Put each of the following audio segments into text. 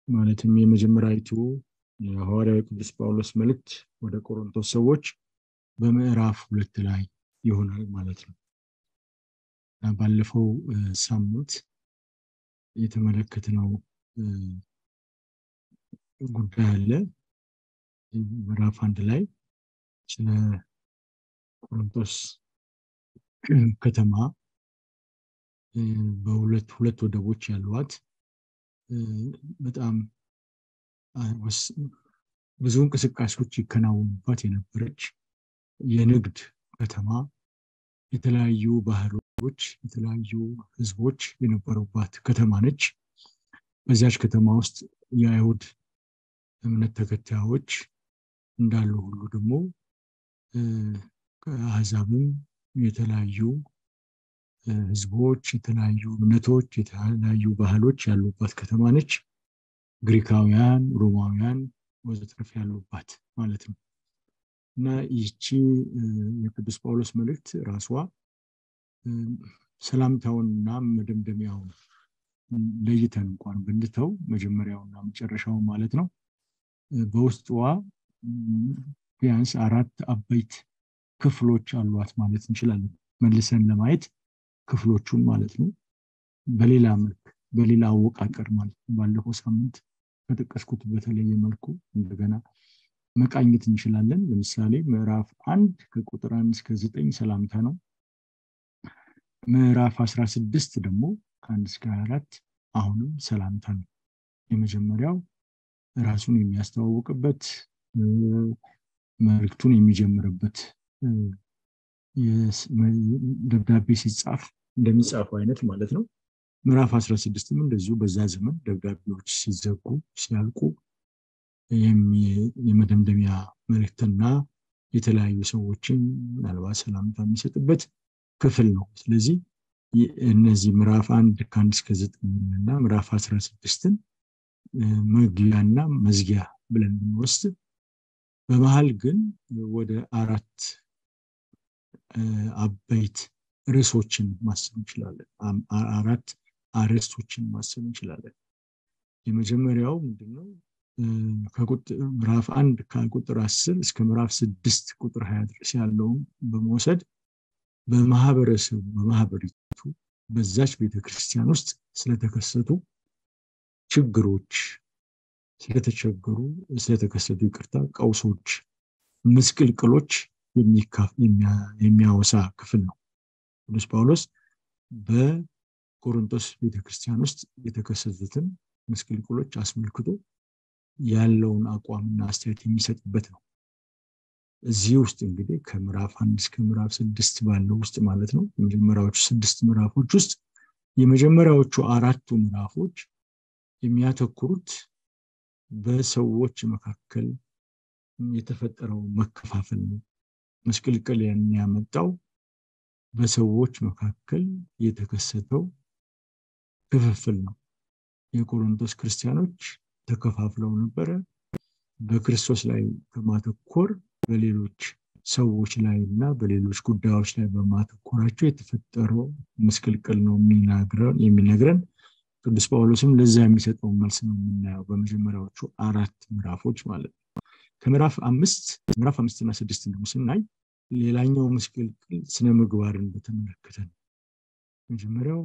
ማለትም የመጀመሪያዊቱ የሐዋርያው ቅዱስ ጳውሎስ መልእክት ወደ ቆሮንቶስ ሰዎች በምዕራፍ ሁለት ላይ ይሆናል ማለት ነው እና ባለፈው ሳምንት የተመለከትነው ጉዳይ አለ ምዕራፍ አንድ ላይ ስለ ቆሮንቶስ ከተማ በሁለት ሁለት ወደቦች ያሏት በጣም ብዙ እንቅስቃሴዎች ይከናወኑባት የነበረች የንግድ ከተማ የተለያዩ ባህሎች የተለያዩ ህዝቦች የነበሩባት ከተማ ነች በዚያች ከተማ ውስጥ የአይሁድ እምነት ተከታዮች እንዳሉ ሁሉ ደግሞ ከአህዛብም የተለያዩ ህዝቦች የተለያዩ እምነቶች የተለያዩ ባህሎች ያሉባት ከተማ ነች ግሪካውያን ሮማውያን ወዘተረፍ ያሉባት ማለት ነው እና ይቺ የቅዱስ ጳውሎስ መልእክት ራሷ ሰላምታውንና መደምደሚያውን ለይተን እንኳን ብንተው መጀመሪያውና መጨረሻው ማለት ነው በውስጧ ቢያንስ አራት አበይት ክፍሎች አሏት ማለት እንችላለን መልሰን ለማየት ክፍሎቹን ማለት ነው በሌላ መልክ በሌላ አወቃቀር ማለት ነው ባለፈው ሳምንት ከጠቀስኩት በተለየ መልኩ እንደገና መቃኘት እንችላለን ለምሳሌ ምዕራፍ አንድ ከቁጥር አንድ እስከ ዘጠኝ ሰላምታ ነው ምዕራፍ 16 ደግሞ ከአንድ እስከ አራት አሁንም ሰላምታ ነው የመጀመሪያው ራሱን የሚያስተዋውቅበት መልክቱን የሚጀምርበት ደብዳቤ ሲጻፍ እንደሚጻፈው አይነት ማለት ነው ምዕራፍ 16ም እንደዚሁ በዛ ዘመን ደብዳቤዎች ሲዘጉ ሲያልቁ የመደምደሚያ መልእክትና የተለያዩ ሰዎችን ምናልባት ሰላምታ የሚሰጥበት ክፍል ነው ስለዚህ እነዚህ ምዕራፍ አንድ ከአንድ እስከ ዘጠኝ እና ምዕራፍ 16ን መግቢያና መዝጊያ ብለን ብንወስድ በመሀል ግን ወደ አራት አበይት ርዕሶችን ማሰብ እንችላለን አራት አርዕስቶችን ማሰብ እንችላለን የመጀመሪያው ምንድነው ምዕራፍ አንድ ከቁጥር አስር እስከ ምዕራፍ ስድስት ቁጥር ሀያ ድረስ ያለውን በመውሰድ በማህበረሰቡ በማህበሪቱ በዛች ቤተክርስቲያን ውስጥ ስለተከሰቱ ችግሮች ስለተቸገሩ ስለተከሰቱ ይቅርታ ቀውሶች ምስቅልቅሎች የሚያወሳ ክፍል ነው ቅዱስ ጳውሎስ በቆሮንቶስ ቤተክርስቲያን ውስጥ የተከሰቱትን ምስቅልቅሎች አስመልክቶ ያለውን አቋምና አስተያየት የሚሰጥበት ነው እዚህ ውስጥ እንግዲህ ከምዕራፍ አንድ እስከ ምዕራፍ ስድስት ባለው ውስጥ ማለት ነው የመጀመሪያዎቹ ስድስት ምዕራፎች ውስጥ የመጀመሪያዎቹ አራቱ ምዕራፎች የሚያተኩሩት በሰዎች መካከል የተፈጠረው መከፋፈል ነው መስቅልቅል ያመጣው በሰዎች መካከል የተከሰተው ክፍፍል ነው የቆሮንቶስ ክርስቲያኖች ተከፋፍለው ነበረ በክርስቶስ ላይ በማተኮር በሌሎች ሰዎች ላይ እና በሌሎች ጉዳዮች ላይ በማተኮራቸው የተፈጠረው ምስቅልቅል ነው የሚነግረን ቅዱስ ጳውሎስም ለዛ የሚሰጠው መልስ ነው የምናየው በመጀመሪያዎቹ አራት ምዕራፎች ማለት ነው ከምዕራፍ አምስት ምዕራፍ አምስትና ስድስት ደግሞ ስናይ ሌላኛው ምስቅልቅል ስነ ምግባርን በተመለከተ ነው መጀመሪያው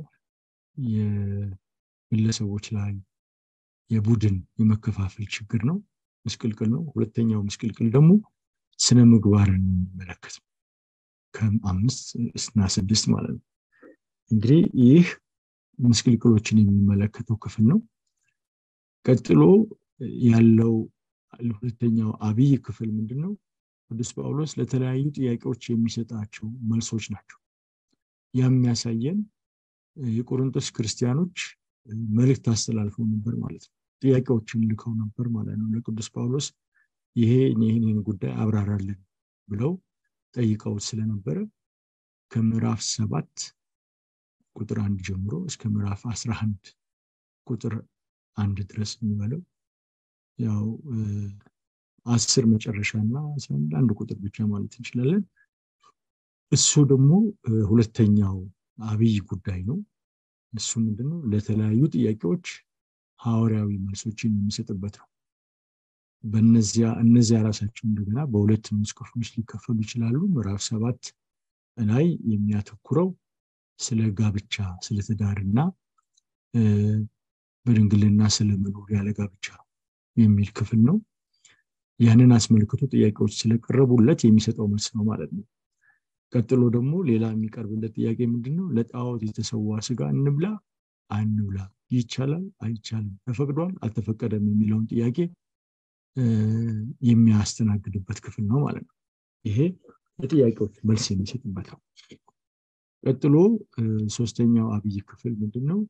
የግለሰቦች ላይ የቡድን የመከፋፈል ችግር ነው ምስቅልቅል ነው ሁለተኛው ምስቅልቅል ደግሞ ስነ ምግባርን የሚመለከት ነው ከአምስት እና ስድስት ማለት ነው እንግዲህ ይህ ምስቅልቅሎችን የሚመለከተው ክፍል ነው ቀጥሎ ያለው ሁለተኛው አብይ ክፍል ምንድን ነው ቅዱስ ጳውሎስ ለተለያዩ ጥያቄዎች የሚሰጣቸው መልሶች ናቸው ያ የሚያሳየን የቆሮንቶስ ክርስቲያኖች መልእክት አስተላልፈው ነበር ማለት ነው ጥያቄዎችን ልከው ነበር ማለት ነው ለቅዱስ ጳውሎስ ይሄ ይህን ጉዳይ አብራራልን ብለው ጠይቀውት ስለነበረ ከምዕራፍ ሰባት ቁጥር አንድ ጀምሮ እስከ ምዕራፍ አስራ አንድ ቁጥር አንድ ድረስ የሚበለው ያው አስር መጨረሻ እና አንድ ቁጥር ብቻ ማለት እንችላለን እሱ ደግሞ ሁለተኛው አብይ ጉዳይ ነው እሱ ምንድነው ለተለያዩ ጥያቄዎች ሐዋርያዊ መልሶችን የሚሰጥበት ነው በነዚያ እነዚያ ራሳቸው እንደገና በሁለት ንዑስ ክፍሎች ሊከፈሉ ይችላሉ ምዕራፍ ሰባት ላይ የሚያተኩረው ስለ ጋብቻ ስለ ትዳርና በድንግልና ስለመኖር ያለ ጋብቻ የሚል ክፍል ነው ያንን አስመልክቶ ጥያቄዎች ስለቀረቡለት የሚሰጠው መልስ ነው ማለት ነው ቀጥሎ ደግሞ ሌላ የሚቀርብለት ጥያቄ ምንድን ነው ለጣዖት የተሰዋ ስጋ እንብላ አንብላ ይቻላል አይቻልም ተፈቅዷል አልተፈቀደም የሚለውን ጥያቄ የሚያስተናግድበት ክፍል ነው ማለት ነው ይሄ ለጥያቄዎች መልስ የሚሰጥበት ነው ቀጥሎ ሶስተኛው አብይ ክፍል ምንድን ነው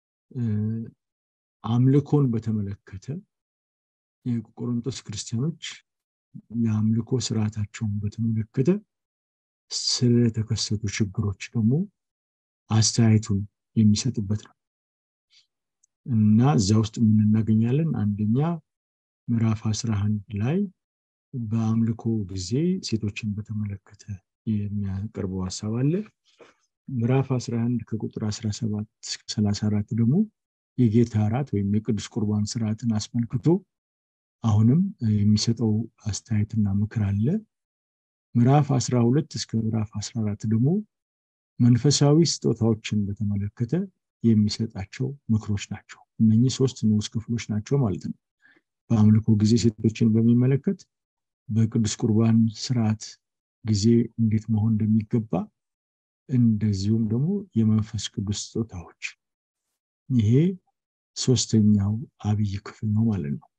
አምልኮን በተመለከተ የቆሮንቶስ ክርስቲያኖች የአምልኮ ስርዓታቸውን በተመለከተ ስለተከሰቱ ችግሮች ደግሞ አስተያየቱን የሚሰጥበት ነው እና እዛ ውስጥ የምንናገኛለን አንደኛ ምዕራፍ 11 ላይ በአምልኮ ጊዜ ሴቶችን በተመለከተ የሚያቀርበው ሀሳብ አለ ምዕራፍ 11 ከቁጥር 17 እስከ 34 ደግሞ የጌታ እራት ወይም የቅዱስ ቁርባን ስርዓትን አስመልክቶ አሁንም የሚሰጠው አስተያየትና ምክር አለ ምዕራፍ 12 እስከ ምዕራፍ 14 ደግሞ መንፈሳዊ ስጦታዎችን በተመለከተ የሚሰጣቸው ምክሮች ናቸው እነኚህ ሶስት ንዑስ ክፍሎች ናቸው ማለት ነው በአምልኮ ጊዜ ሴቶችን በሚመለከት በቅዱስ ቁርባን ስርዓት ጊዜ እንዴት መሆን እንደሚገባ እንደዚሁም ደግሞ የመንፈስ ቅዱስ ስጦታዎች ይሄ ሶስተኛው አብይ ክፍል ነው ማለት ነው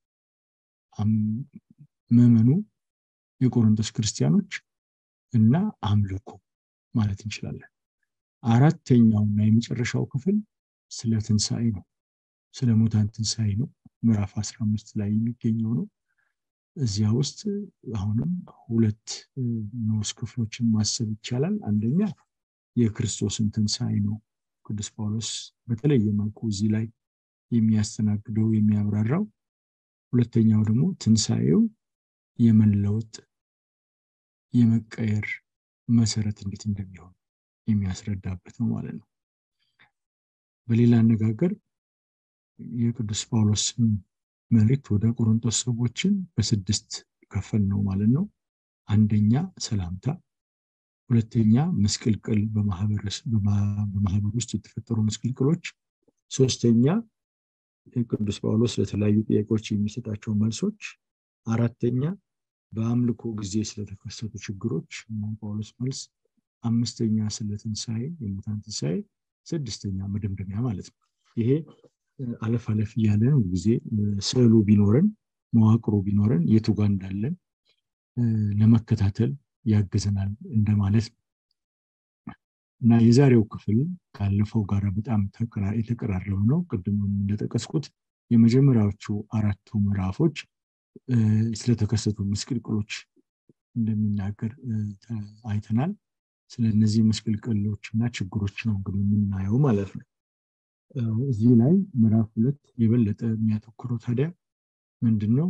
ምዕመኑ የቆሮንቶስ ክርስቲያኖች እና አምልኮ ማለት እንችላለን አራተኛውና የመጨረሻው ክፍል ስለ ትንሣኤ ነው ስለ ሙታን ትንሣኤ ነው ምዕራፍ 15 ላይ የሚገኘው ነው እዚያ ውስጥ አሁንም ሁለት ንዑስ ክፍሎችን ማሰብ ይቻላል አንደኛ የክርስቶስን ትንሣኤ ነው ቅዱስ ጳውሎስ በተለየ መልኩ እዚህ ላይ የሚያስተናግደው የሚያብራራው ሁለተኛው ደግሞ ትንሣኤው የመለወጥ የመቀየር መሰረት እንዴት እንደሚሆን የሚያስረዳበት ነው ማለት ነው በሌላ አነጋገር የቅዱስ ጳውሎስ መልእክት ወደ ቆሮንቶስ ሰዎችን በስድስት ከፈል ነው ማለት ነው አንደኛ ሰላምታ ሁለተኛ ምስቅልቅል በማህበር ውስጥ የተፈጠሩ ምስቅልቅሎች ሶስተኛ ቅዱስ ጳውሎስ ለተለያዩ ጥያቄዎች የሚሰጣቸው መልሶች አራተኛ በአምልኮ ጊዜ ስለተከሰቱ ችግሮች ጳውሎስ መልስ አምስተኛ ስለ ትንሣኤ የሙታን ትንሣኤ ስድስተኛ መደምደሚያ ማለት ነው ይሄ አለፍ አለፍ እያለን ጊዜ ስዕሉ ቢኖረን መዋቅሩ ቢኖረን የቱ ጋር እንዳለን ለመከታተል ያግዘናል እንደማለት ነው እና የዛሬው ክፍል ካለፈው ጋር በጣም የተቀራረበ ነው ቅድም እንደጠቀስኩት የመጀመሪያዎቹ አራቱ ምዕራፎች ስለተከሰቱ ምስቅልቅሎች እንደሚናገር አይተናል ስለ እነዚህ ምስቅልቅሎች እና ችግሮች ነው እንግዲህ የምናየው ማለት ነው እዚህ ላይ ምዕራፍ ሁለት የበለጠ የሚያተኩረው ታዲያ ምንድን ነው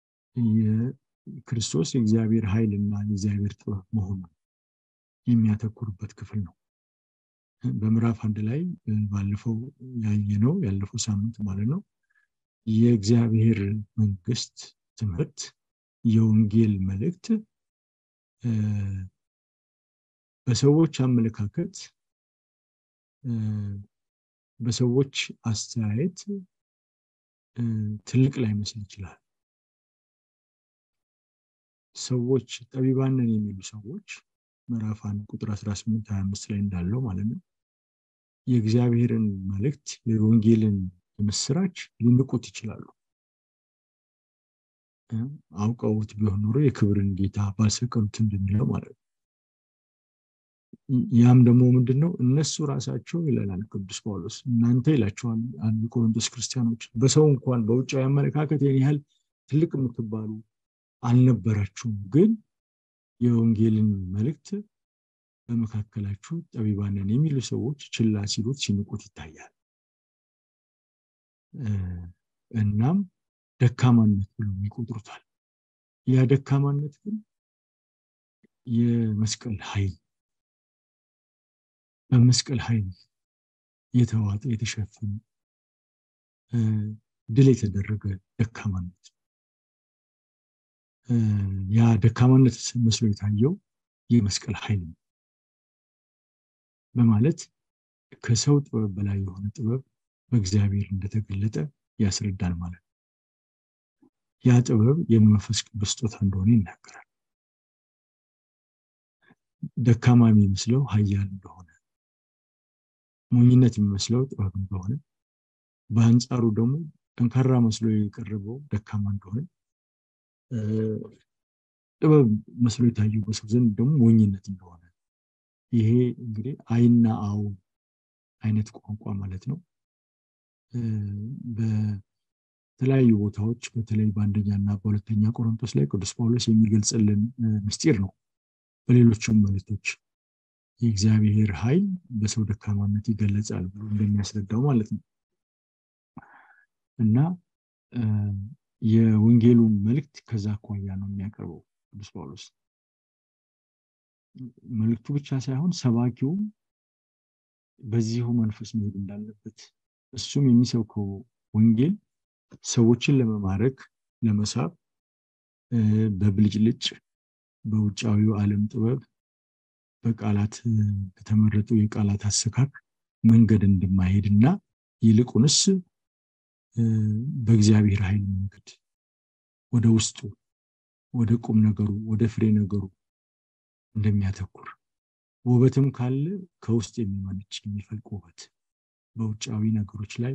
የክርስቶስ የእግዚአብሔር ኃይል እና የእግዚአብሔር ጥበብ መሆኑ የሚያተኩርበት ክፍል ነው በምዕራፍ አንድ ላይ ባለፈው ያየ ነው ያለፈው ሳምንት ማለት ነው የእግዚአብሔር መንግስት ትምህርት የወንጌል መልእክት በሰዎች አመለካከት በሰዎች አስተያየት ትልቅ ላይመስል ይችላል ሰዎች ጠቢባንን የሚሉ ሰዎች ምዕራፍ አንድ ቁጥር 18 25 ላይ እንዳለው ማለት ነው የእግዚአብሔርን መልእክት የወንጌልን ምስራች ሊንቁት ይችላሉ አውቀውት ቢሆን ኖሮ የክብርን ጌታ ባልሰቀሉት እንደሚለው ማለት ነው ያም ደግሞ ምንድን ነው እነሱ ራሳቸው ይለናል ቅዱስ ጳውሎስ እናንተ ይላቸዋል አንድ ቆሮንቶስ ክርስቲያኖች በሰው እንኳን በውጫዊ አመለካከት ይህን ያህል ትልቅ የምትባሉ አልነበራችሁም ግን የወንጌልን መልእክት በመካከላችሁ ጠቢባንን የሚሉ ሰዎች ችላ ሲሉት ሲንቁት ይታያል እናም ደካማነት ብሎ ይቆጥሩታል ያ ደካማነት ግን የመስቀል ኃይል በመስቀል ኃይል የተዋጠ የተሸፈነ ድል የተደረገ ደካማነት ያ ደካማነት መስሎ የታየው የመስቀል ኃይል ነው በማለት ከሰው ጥበብ በላይ የሆነ ጥበብ በእግዚአብሔር እንደተገለጠ ያስረዳል ማለት ነው። ያ ጥበብ የመንፈስ ቅዱስ ስጦታ እንደሆነ ይናገራል። ደካማ የሚመስለው ኃያል እንደሆነ፣ ሞኝነት የሚመስለው ጥበብ እንደሆነ፣ በአንጻሩ ደግሞ ጠንካራ መስሎ የቀረበው ደካማ እንደሆነ፣ ጥበብ መስሎ የታየው በሰው ዘንድ ደግሞ ሞኝነት እንደሆነ ይሄ እንግዲህ አይና አው አይነት ቋንቋ ማለት ነው። በተለያዩ ቦታዎች በተለይ በአንደኛ እና በሁለተኛ ቆሮንቶስ ላይ ቅዱስ ጳውሎስ የሚገልጽልን ምስጢር ነው። በሌሎችም መልእክቶች የእግዚአብሔር ኃይል በሰው ደካማነት ይገለጻል ብሎ እንደሚያስረዳው ማለት ነው እና የወንጌሉ መልእክት ከዛ አኳያ ነው የሚያቀርበው ቅዱስ ጳውሎስ። መልእክቱ ብቻ ሳይሆን ሰባኪውም በዚሁ መንፈስ መሄድ እንዳለበት እሱም የሚሰብከው ወንጌል ሰዎችን ለመማረክ ለመሳብ በብልጭልጭ በውጫዊው ዓለም ጥበብ በቃላት በተመረጡ የቃላት አሰካክ መንገድ እንደማይሄድ እና ይልቁንስ በእግዚአብሔር ኃይል መንገድ ወደ ውስጡ ወደ ቁም ነገሩ ወደ ፍሬ ነገሩ እንደሚያተኩር ውበትም ካለ ከውስጥ የሚመነጭ የሚፈልቅ ውበት በውጫዊ ነገሮች ላይ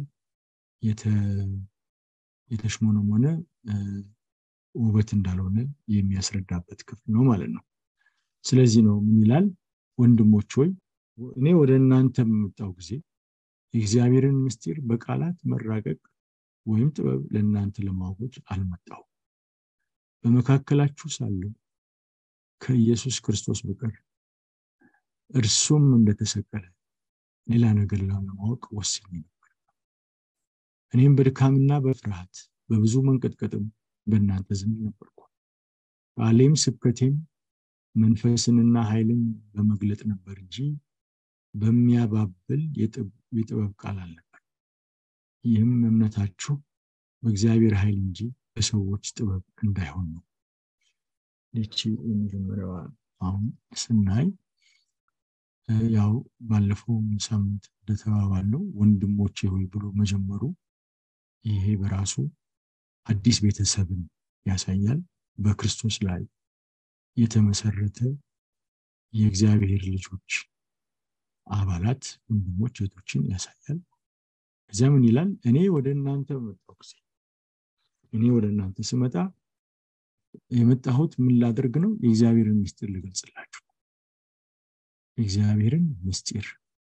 የተሽሞነሞነ ውበት እንዳልሆነ የሚያስረዳበት ክፍል ነው ማለት ነው። ስለዚህ ነው ምን ይላል? ወንድሞች ሆይ እኔ ወደ እናንተ በመጣው ጊዜ የእግዚአብሔርን ምስጢር በቃላት መራቀቅ ወይም ጥበብ ለእናንተ ለማወጅ አልመጣሁ። በመካከላችሁ ሳለሁ ከኢየሱስ ክርስቶስ በቀር እርሱም እንደተሰቀለ ሌላ ነገር ለማወቅ ወስኜ ነበር። እኔም በድካምና በፍርሃት በብዙ መንቀጥቀጥም በእናንተ ዘንድ ነበርኩ። ቃሌም ስብከቴም መንፈስንና ኃይልን በመግለጥ ነበር እንጂ በሚያባብል የጥበብ ቃል አልነበር። ይህም እምነታችሁ በእግዚአብሔር ኃይል እንጂ በሰዎች ጥበብ እንዳይሆን ነው። ይቺ የመጀመሪያዋ አሁን ስናይ ያው ባለፈው ሳምንት እንደተባባለው ወንድሞቼ ሆይ ብሎ መጀመሩ ይሄ በራሱ አዲስ ቤተሰብን ያሳያል። በክርስቶስ ላይ የተመሰረተ የእግዚአብሔር ልጆች አባላት ወንድሞች እህቶችን ያሳያል። እዚያ ምን ይላል? እኔ ወደ እናንተ በመጣሁ ጊዜ እኔ ወደ እናንተ ስመጣ የመጣሁት ምን ላደርግ ነው? የእግዚአብሔርን ምስጢር ልገልጽላችሁ። የእግዚአብሔርን ምስጢር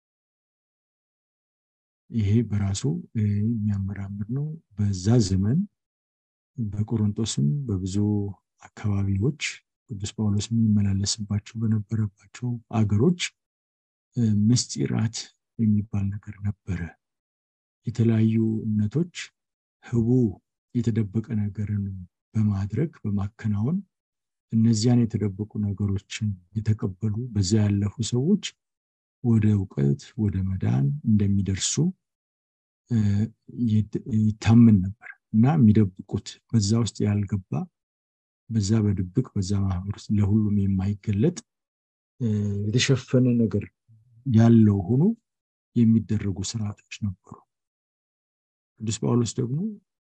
ይሄ በራሱ የሚያመራምር ነው። በዛ ዘመን በቆሮንቶስም በብዙ አካባቢዎች ቅዱስ ጳውሎስ የሚመላለስባቸው በነበረባቸው አገሮች ምስጢራት የሚባል ነገር ነበረ። የተለያዩ እምነቶች ህቡ የተደበቀ ነገርን በማድረግ በማከናወን እነዚያን የተደበቁ ነገሮችን የተቀበሉ በዚያ ያለፉ ሰዎች ወደ እውቀት ወደ መዳን እንደሚደርሱ ይታመን ነበር እና የሚደብቁት በዛ ውስጥ ያልገባ በዛ በድብቅ በዛ ማህበር ውስጥ ለሁሉም የማይገለጥ የተሸፈነ ነገር ያለው ሆኖ የሚደረጉ ስርዓቶች ነበሩ። ቅዱስ ጳውሎስ ደግሞ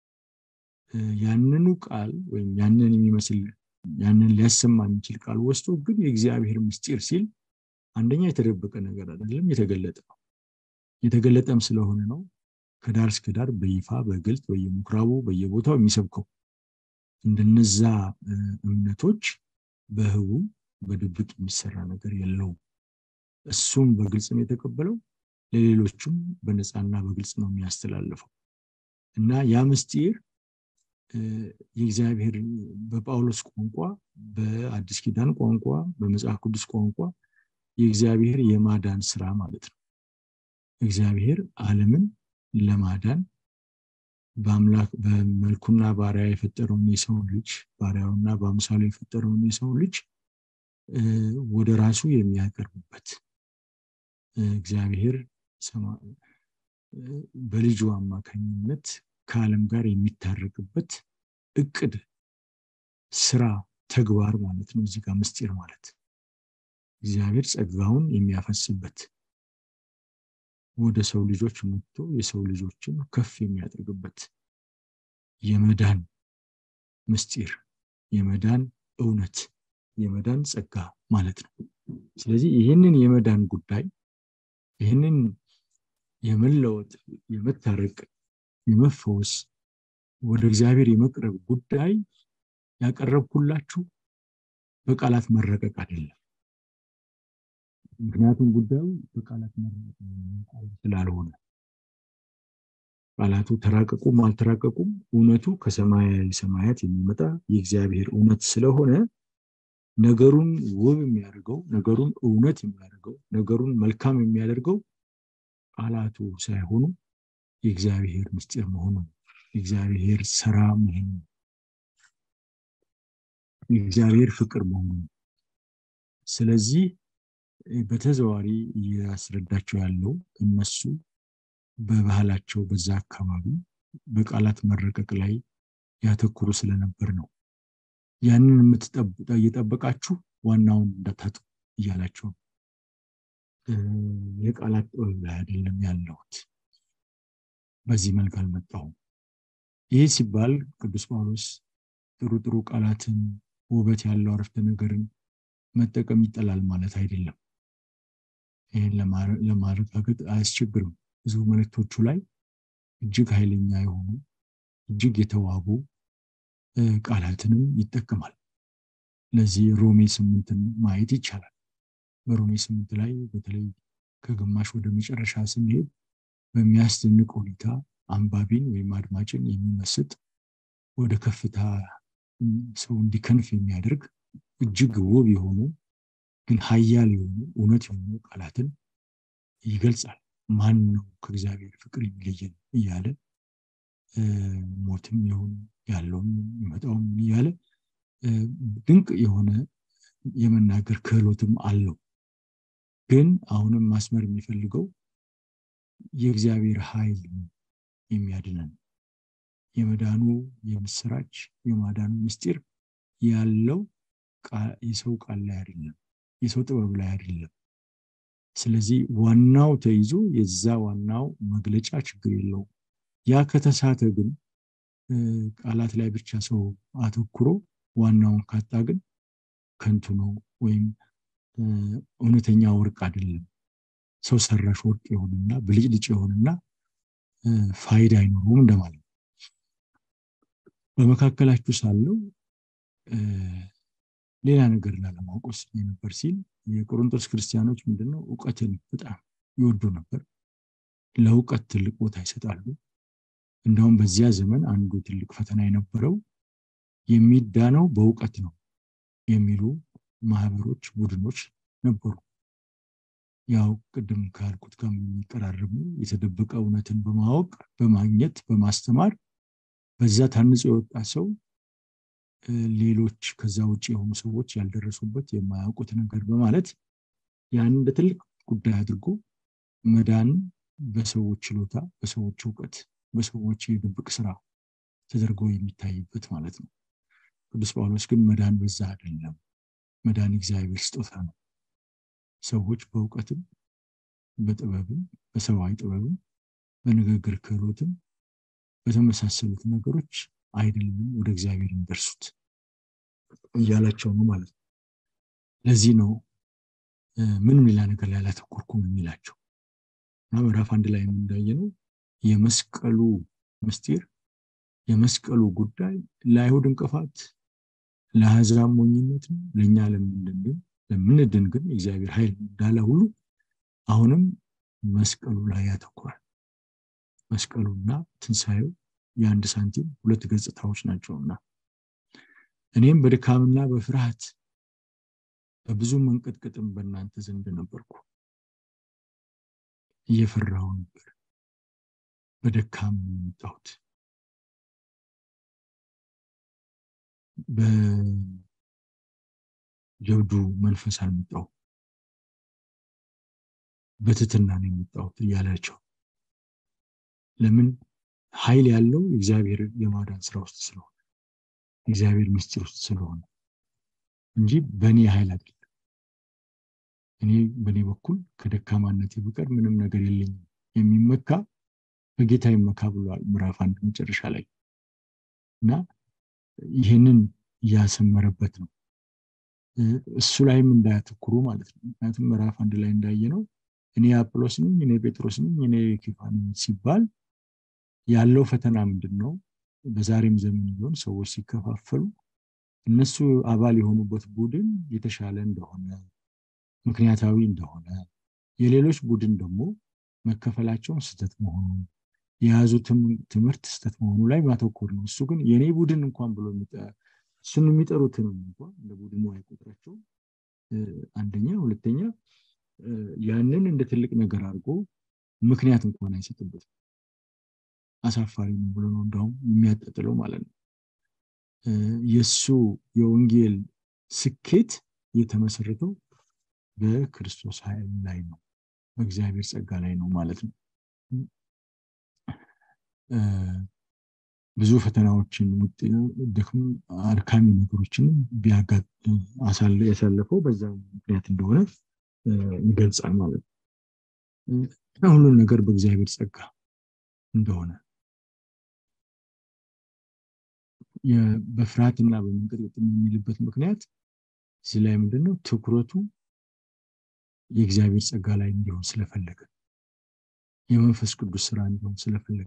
ያንኑ ቃል ወይም ያንን የሚመስል ያንን ሊያሰማ የሚችል ቃል ወስዶ ግን የእግዚአብሔር ምስጢር ሲል አንደኛ የተደበቀ ነገር አይደለም፣ የተገለጠ ነው። የተገለጠም ስለሆነ ነው ከዳር እስከ ዳር በይፋ በግልጥ በየምኩራቡ በየቦታው የሚሰብከው። እንደነዛ እምነቶች በህቡ በድብቅ የሚሰራ ነገር የለውም። እሱም በግልጽ ነው የተቀበለው፣ ለሌሎቹም በነፃና በግልጽ ነው የሚያስተላልፈው እና ያ ምስጢር የእግዚአብሔር በጳውሎስ ቋንቋ፣ በአዲስ ኪዳን ቋንቋ፣ በመጽሐፍ ቅዱስ ቋንቋ የእግዚአብሔር የማዳን ስራ ማለት ነው። እግዚአብሔር ዓለምን ለማዳን በአምላክ በመልኩና ባሪያ የፈጠረውን የሰው ልጅ ባሪያውና በአምሳሉ የፈጠረውን የሰው ልጅ ወደ ራሱ የሚያቀርብበት እግዚአብሔር በልጁ አማካኝነት ከዓለም ጋር የሚታረቅበት እቅድ፣ ስራ፣ ተግባር ማለት ነው። እዚህ ጋር ምስጢር ማለት እግዚአብሔር ጸጋውን የሚያፈስበት ወደ ሰው ልጆች መጥቶ የሰው ልጆችን ከፍ የሚያደርግበት የመዳን ምስጢር፣ የመዳን እውነት፣ የመዳን ጸጋ ማለት ነው። ስለዚህ ይህንን የመዳን ጉዳይ ይህንን የመለወጥ፣ የመታረቅ፣ የመፈወስ ወደ እግዚአብሔር የመቅረብ ጉዳይ ያቀረብኩላችሁ በቃላት መረቀቅ አይደለም። ምክንያቱም ጉዳዩ በቃላት መረቀቅ ስላልሆነ ቃላቱ ተራቀቁም አልተራቀቁም እውነቱ ከሰማያዊ ሰማያት የሚመጣ የእግዚአብሔር እውነት ስለሆነ ነገሩን ውብ የሚያደርገው ነገሩን እውነት የሚያደርገው ነገሩን መልካም የሚያደርገው ቃላቱ ሳይሆኑ የእግዚአብሔር ምስጢር መሆኑ የእግዚአብሔር ስራ መሆኑ የእግዚአብሔር ፍቅር መሆኑ ስለዚህ በተዘዋሪ እያስረዳቸው ያለው እነሱ በባህላቸው በዛ አካባቢ በቃላት መረቀቅ ላይ ያተኩሩ ስለነበር ነው። ያንን እየጠበቃችሁ ዋናውን እንዳታጡ እያላቸው የቃላት ጥበብ ላይ አይደለም ያለሁት፣ በዚህ መልክ አልመጣሁም። ይህ ሲባል ቅዱስ ጳውሎስ ጥሩ ጥሩ ቃላትን ውበት ያለው አረፍተ ነገርን መጠቀም ይጠላል ማለት አይደለም። ይህን ለማረጋገጥ አያስቸግርም። ብዙ መልእክቶቹ ላይ እጅግ ኃይለኛ የሆኑ እጅግ የተዋቡ ቃላትንም ይጠቀማል። ለዚህ ሮሜ ስምንትን ማየት ይቻላል። በሮሜ ስምንት ላይ በተለይ ከግማሽ ወደ መጨረሻ ስንሄድ በሚያስደንቅ ሁኔታ አንባቢን ወይም አድማጭን የሚመስጥ ወደ ከፍታ ሰው እንዲከንፍ የሚያደርግ እጅግ ውብ የሆኑ ግን ሀያል የሆኑ እውነት የሆኑ ቃላትን ይገልጻል። ማን ነው ከእግዚአብሔር ፍቅር የሚለየን እያለ ሞትም ይሁን ያለውም የሚመጣውም እያለ ድንቅ የሆነ የመናገር ክህሎትም አለው። ግን አሁንም ማስመር የሚፈልገው የእግዚአብሔር ኃይል የሚያድነን የመዳኑ የምስራች የማዳኑ ምስጢር ያለው የሰው ቃል ላይ አይደለም፣ የሰው ጥበብ ላይ አይደለም። ስለዚህ ዋናው ተይዞ የዛ ዋናው መግለጫ ችግር የለውም። ያ ከተሳተ ግን ቃላት ላይ ብቻ ሰው አተኩሮ ዋናውን ካጣ ግን ከንቱ ነው ወይም እውነተኛ ወርቅ አይደለም። ሰው ሰራሽ ወርቅ የሆንና ብልጭልጭ የሆንና ፋይዳ አይኖረውም እንደማለት ነው። በመካከላችሁ ሳለው ሌላ ነገር ላለማወቅ ወስኜ ነበር ሲል የቆሮንቶስ ክርስቲያኖች ምንድነው እውቀትን በጣም ይወዱ ነበር። ለእውቀት ትልቅ ቦታ ይሰጣሉ። እንደውም በዚያ ዘመን አንዱ ትልቅ ፈተና የነበረው የሚዳነው በእውቀት ነው የሚሉ ማህበሮች፣ ቡድኖች ነበሩ። ያው ቅድም ካልኩት ጋር የሚቀራረቡ የተደበቀ እውነትን በማወቅ በማግኘት በማስተማር በዛ ታንጾ የወጣ ሰው ሌሎች ከዛ ውጭ የሆኑ ሰዎች ያልደረሱበት የማያውቁት ነገር በማለት ያን እንደ ትልቅ ጉዳይ አድርጎ መዳን በሰዎች ችሎታ፣ በሰዎች እውቀት፣ በሰዎች የድብቅ ስራ ተደርጎ የሚታይበት ማለት ነው። ቅዱስ ጳውሎስ ግን መዳን በዛ አይደለም። መዳን እግዚአብሔር ስጦታ ነው። ሰዎች በእውቀትም በጥበብም በሰብአዊ ጥበብም በንግግር ክህሎትም በተመሳሰሉት ነገሮች አይደለም ወደ እግዚአብሔር የሚደርሱት እያላቸው ነው ማለት ነው። ለዚህ ነው ምንም ሌላ ነገር ላይ አላተኮርኩም የሚላቸው እና ምዕራፍ አንድ ላይ እንዳየነው የመስቀሉ ምስጢር የመስቀሉ ጉዳይ ለአይሁድ እንቅፋት ለአሕዛብ ሞኝነት ነው፣ ለእኛ ለምንድን ለምንድን ግን እግዚአብሔር ኃይል እንዳለ ሁሉ አሁንም መስቀሉ ላይ ያተኩራል። መስቀሉና ትንሣኤው የአንድ ሳንቲም ሁለት ገጽታዎች ናቸውና እኔም በድካምና በፍርሃት በብዙ መንቀጥቀጥም በእናንተ ዘንድ ነበርኩ። እየፈራሁ ነበር። በደካም የመጣሁት በጀብዱ መንፈስ አልመጣሁ፣ በትትና ነው የመጣሁት እያላቸው ለምን ኃይል ያለው እግዚአብሔር የማዳን ስራ ውስጥ ስለሆነ እግዚአብሔር ምስጢር ውስጥ ስለሆነ እንጂ በእኔ ኃይል አይደለም። እኔ በእኔ በኩል ከደካማነት በቀር ምንም ነገር የለኝም የሚመካ በጌታ ይመካ ብሏል ምዕራፍ አንድ መጨረሻ ላይ እና ይህንን እያሰመረበት ነው እሱ ላይም እንዳያተኩሩ ማለት ነው ምክንያቱም ምዕራፍ አንድ ላይ እንዳየ ነው እኔ አጵሎስ ነኝ እኔ ጴጥሮስ ነኝ እኔ ኬፋ ነኝ ሲባል ያለው ፈተና ምንድን ነው በዛሬም ዘመን ቢሆን ሰዎች ሲከፋፈሉ እነሱ አባል የሆኑበት ቡድን የተሻለ እንደሆነ ምክንያታዊ እንደሆነ የሌሎች ቡድን ደግሞ መከፈላቸውን ስህተት መሆኑን የያዙትም ትምህርት ስህተት መሆኑ ላይ ማተኮር ነው እሱ ግን የኔ ቡድን እንኳን ብሎ እሱን የሚጠሩትንም እንኳን እንደ ቡድኑ አይቆጥራቸው አንደኛ ሁለተኛ ያንን እንደ ትልቅ ነገር አድርጎ ምክንያት እንኳን አይሰጥበትም አሳፋሪ ነው ብሎ ነው እንደውም የሚያጠጥለው ማለት ነው የእሱ የወንጌል ስኬት የተመሰረተው በክርስቶስ ኃይል ላይ ነው በእግዚአብሔር ጸጋ ላይ ነው ማለት ነው ብዙ ፈተናዎችን ድክም አድካሚ ነገሮችን ያሳለፈው በዛ ምክንያት እንደሆነ ይገልጻል ማለት ነው ሁሉን ነገር በእግዚአብሔር ጸጋ እንደሆነ በፍርሃትና በመንቀጥቀጥ የሚልበት ምክንያት እዚህ ላይ ምንድነው ትኩረቱ የእግዚአብሔር ጸጋ ላይ እንዲሆን ስለፈለገ የመንፈስ ቅዱስ ስራ እንዲሆን ስለፈለገ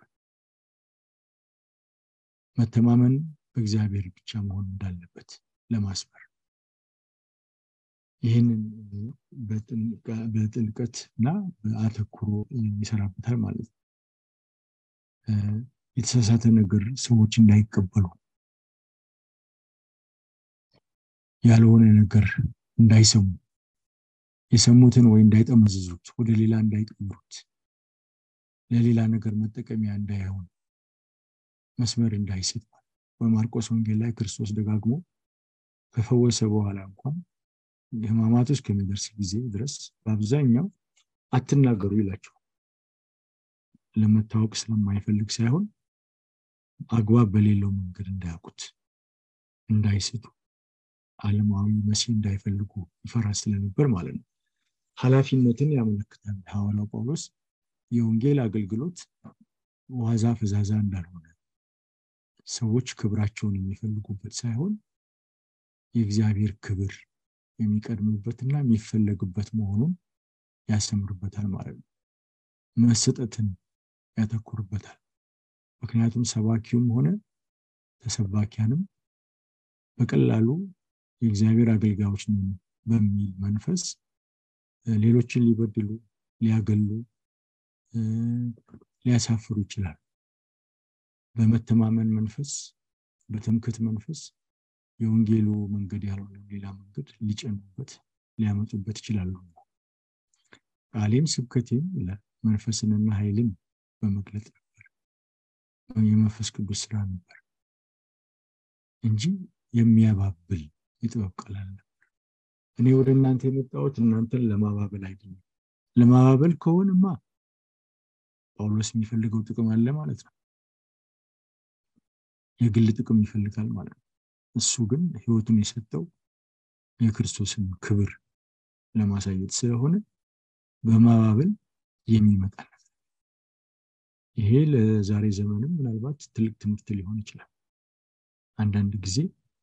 መተማመን በእግዚአብሔር ብቻ መሆን እንዳለበት ለማስበር ይህንን በጥልቀት እና በአተኩሮ ይሰራበታል ማለት ነው የተሳሳተ ነገር ሰዎች እንዳይቀበሉ ያልሆነ ነገር እንዳይሰሙ የሰሙትን ወይ እንዳይጠመዝዙት ወደ ሌላ እንዳይቀይሩት ለሌላ ነገር መጠቀሚያ እንዳይሆን መስመር እንዳይስት በማርቆስ ወንጌል ላይ ክርስቶስ ደጋግሞ ከፈወሰ በኋላ እንኳን ህማማቱ እስከሚደርስ ጊዜ ድረስ በአብዛኛው አትናገሩ ይላቸው ለመታወቅ ስለማይፈልግ ሳይሆን አግባብ በሌለው መንገድ እንዳያውቁት እንዳይስቱ አለማዊ መሲህ እንዳይፈልጉ ይፈራ ስለነበር ማለት ነው ኃላፊነትን ያመለክታል ሐዋርያው ጳውሎስ የወንጌል አገልግሎት ዋዛ ፈዛዛ እንዳልሆነ ሰዎች ክብራቸውን የሚፈልጉበት ሳይሆን የእግዚአብሔር ክብር የሚቀድምበትና የሚፈለግበት መሆኑን ያስተምርበታል ማለት ነው መሰጠትን ያተኩርበታል ምክንያቱም ሰባኪውም ሆነ ተሰባኪያንም በቀላሉ የእግዚአብሔር አገልጋዮች ነን በሚል መንፈስ ሌሎችን ሊበድሉ ሊያገሉ ሊያሳፍሩ ይችላል በመተማመን መንፈስ በትምክት መንፈስ የወንጌሉ መንገድ ያልሆነ ሌላ መንገድ ሊጨኑበት ሊያመጡበት ይችላሉ ቃሌም ስብከቴም ይላል መንፈስንና ኃይልን በመግለጥ ነበር የመንፈስ ቅዱስ ስራ ነበር እንጂ የሚያባብል የጥበብ ቃል ነበር እኔ ወደ እናንተ የመጣሁት እናንተን ለማባበል አይደለም ለማባበል ከሆንማ ጳውሎስ የሚፈልገው ጥቅም አለ ማለት ነው የግል ጥቅም ይፈልጋል ማለት ነው እሱ ግን ህይወቱን የሰጠው የክርስቶስን ክብር ለማሳየት ስለሆነ በማባበል የሚመጣ ይሄ ለዛሬ ዘመንም ምናልባት ትልቅ ትምህርት ሊሆን ይችላል አንዳንድ ጊዜ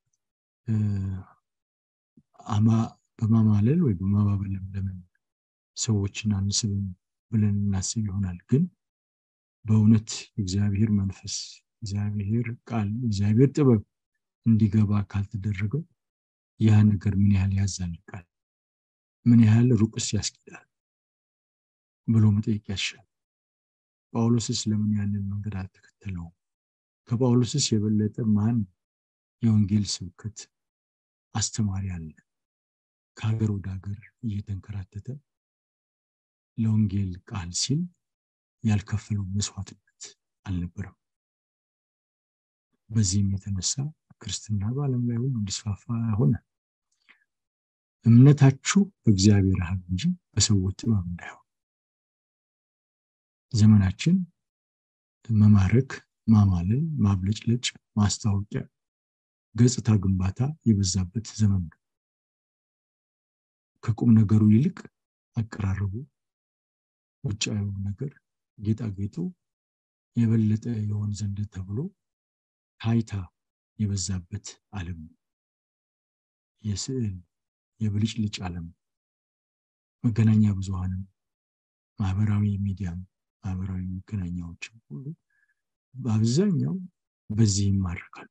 በማማለል ወይ በማባበል ለምን ሰዎችን አንስብም ብለን እናስብ ይሆናል ግን በእውነት እግዚአብሔር መንፈስ እግዚአብሔር ቃል እግዚአብሔር ጥበብ እንዲገባ ካልተደረገ ያ ነገር ምን ያህል ያዛልቃል ምን ያህል ሩቅስ ያስኬዳል ብሎ መጠየቅ ያሻል ጳውሎስስ ለምን ያንን መንገድ አልተከተለውም ከጳውሎስስ የበለጠ ማን የወንጌል ስብከት አስተማሪ አለ ከሀገር ወደ ሀገር እየተንከራተተ ለወንጌል ቃል ሲል ያልከፈለው መስዋዕትነት አልነበረም በዚህም የተነሳ ክርስትና በዓለም ላይ ሁሉ እንዲስፋፋ ሆነ እምነታችሁ በእግዚአብሔር ሀብ እንጂ በሰዎች ጥበብ እንዳይሆን ዘመናችን መማረክ ማማለል፣ ማብለጭለጭ፣ ማስታወቂያ፣ ገጽታ ግንባታ የበዛበት ዘመን ነው። ከቁም ነገሩ ይልቅ አቀራረቡ፣ ውጫዊው ነገር፣ ጌጣጌጡ የበለጠ የሆን ዘንድ ተብሎ ታይታ የበዛበት ዓለም ነው። የስዕል የብልጭልጭ ዓለም መገናኛ ብዙሃንም ማህበራዊ ሚዲያም ማህበራዊ መገናኛዎችም ሁሉ በአብዛኛው በዚህ ይማርካሉ።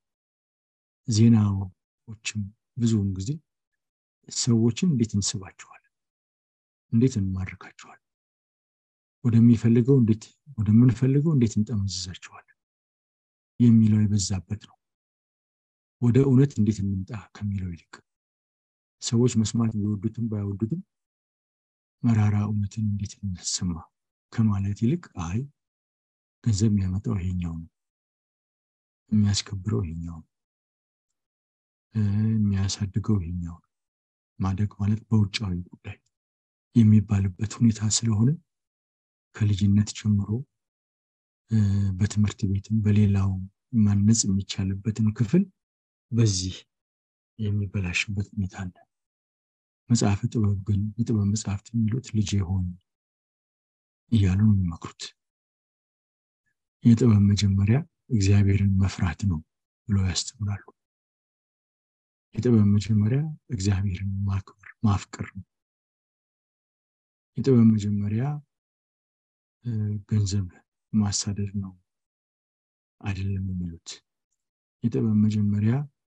ዜናዎችም ብዙውን ጊዜ ሰዎችን እንዴት እንስባቸዋለን? እንዴት እንማርካቸዋለን? ወደሚፈልገው እንዴት ወደምንፈልገው እንዴት እንጠመዝዛቸዋለን የሚለው የበዛበት ነው። ወደ እውነት እንዴት እንምጣ ከሚለው ይልቅ ሰዎች መስማት ቢወዱትም ባይወዱትም መራራ እውነትን እንዴት እንሰማ ከማለት ይልቅ አይ ገንዘብ የሚያመጣው ይሄኛው ነው፣ የሚያስከብረው ይሄኛው ነው፣ የሚያሳድገው ይሄኛው ነው፣ ማደግ ማለት በውጫዊ ጉዳይ የሚባልበት ሁኔታ ስለሆነ ከልጅነት ጀምሮ በትምህርት ቤትም በሌላው ማነጽ የሚቻልበትን ክፍል በዚህ የሚበላሽበት ሁኔታ አለ። መጽሐፈ ጥበብ ግን የጥበብ መጽሐፍት የሚሉት ልጄ ሆይ እያሉ ነው የሚመክሩት። የጥበብ መጀመሪያ እግዚአብሔርን መፍራት ነው ብለው ያስተምራሉ። የጥበብ መጀመሪያ እግዚአብሔርን ማክበር ማፍቀር ነው። የጥበብ መጀመሪያ ገንዘብ ማሳደድ ነው አይደለም የሚሉት። የጥበብ መጀመሪያ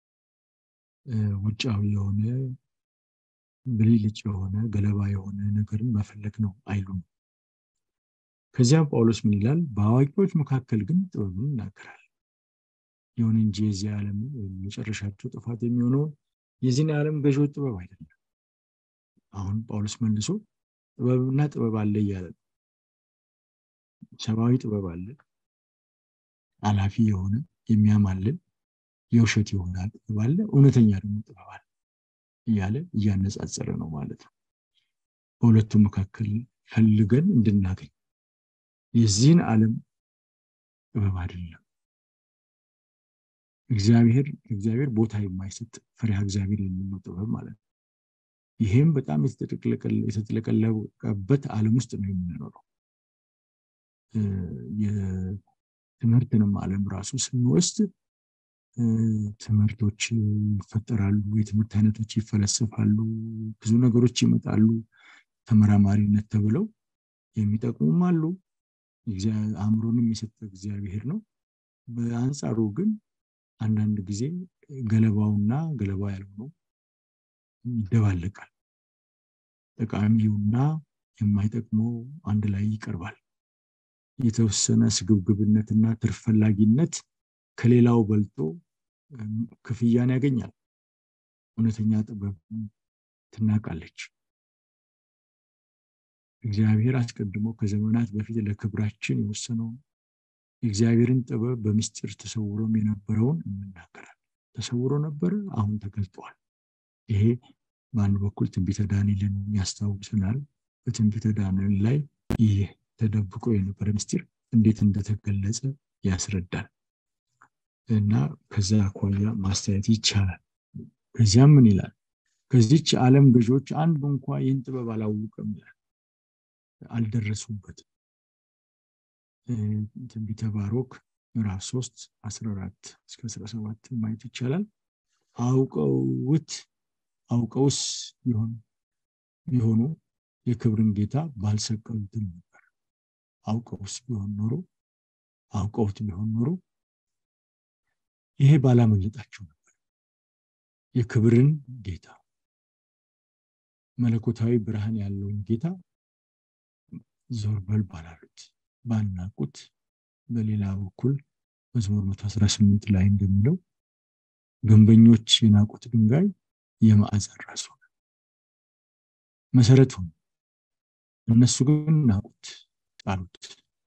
ውጫዊ የሆነ ብልጭ የሆነ ገለባ የሆነ ነገርን መፈለግ ነው አይሉም። ከዚያም ጳውሎስ ምን ይላል? በአዋቂዎች መካከል ግን ጥበብን ይናገራል። ይሁን እንጂ የዚህ ዓለም መጨረሻቸው ጥፋት የሚሆነውን የዚህን ዓለም ገዢዎች ጥበብ አይደለም። አሁን ጳውሎስ መልሶ ጥበብና ጥበብ አለ እያለ ነው። ሰብአዊ ጥበብ አለ፣ አላፊ የሆነ የሚያማልል የውሸት የሆነ ጥበብ አለ፣ እውነተኛ ደግሞ ጥበብ አለ እያለ እያነጻጸረ ነው ማለት ነው። በሁለቱ መካከል ፈልገን እንድናገኝ የዚህን ዓለም ጥበብ አይደለም። እግዚአብሔር እግዚአብሔር ቦታ የማይሰጥ ፍሬሃ እግዚአብሔር የሚለው ጥበብ ማለት ነው። ይሄም በጣም የተጥለቀለቀበት ዓለም ውስጥ ነው የምንኖረው። የትምህርትንም ዓለም ራሱ ስንወስድ ትምህርቶች ይፈጠራሉ፣ የትምህርት አይነቶች ይፈለሰፋሉ፣ ብዙ ነገሮች ይመጣሉ። ተመራማሪነት ተብለው የሚጠቅሙም አሉ። አእምሮንም የሰጠ እግዚአብሔር ነው። በአንጻሩ ግን አንዳንድ ጊዜ ገለባውና ገለባ ያልሆነው ይደባለቃል። ጠቃሚውና የማይጠቅመው አንድ ላይ ይቀርባል። የተወሰነ ስግብግብነትና ትርፍ ፈላጊነት ከሌላው በልጦ ክፍያን ያገኛል። እውነተኛ ጥበብ ትናቃለች። እግዚአብሔር አስቀድሞ ከዘመናት በፊት ለክብራችን የወሰነውን የእግዚአብሔርን ጥበብ በምስጢር ተሰውሮም የነበረውን እንናገራለን። ተሰውሮ ነበረ፣ አሁን ተገልጧል። ይሄ በአንድ በኩል ትንቢተ ዳንኤልን ያስታውሰናል። በትንቢተ ዳንኤል ላይ ይህ ተደብቆ የነበረ ምስጢር እንዴት እንደተገለጸ ያስረዳል እና ከዛ አኳያ ማስተያየት ይቻላል። ከዚያም ምን ይላል? ከዚች ዓለም ገዢዎች አንዱ እንኳ ይህን ጥበብ አላወቀም ይላል፣ አልደረሱበትም። ትንቢተ ባሮክ ምዕራፍ 3 14 እስከ 17 ማየት ይቻላል። አውቀውት አውቀውስ ቢሆን ቢሆኑ የክብርን ጌታ ባልሰቀሉትም ነበር። አውቀውስ ቢሆን ኖሮ አውቀውት ቢሆን ኖሮ ይሄ ባላመለጣቸው ነበር። የክብርን ጌታ መለኮታዊ ብርሃን ያለውን ጌታ ዞር በል ባላሉት ባናቁት። በሌላ በኩል መዝሙር 118 ላይ እንደሚለው ግንበኞች የናቁት ድንጋይ የማዕዘን ራስ ሆነ፣ መሰረት ሆነ። እነሱ ግን ናቁት፣ ጣሉት።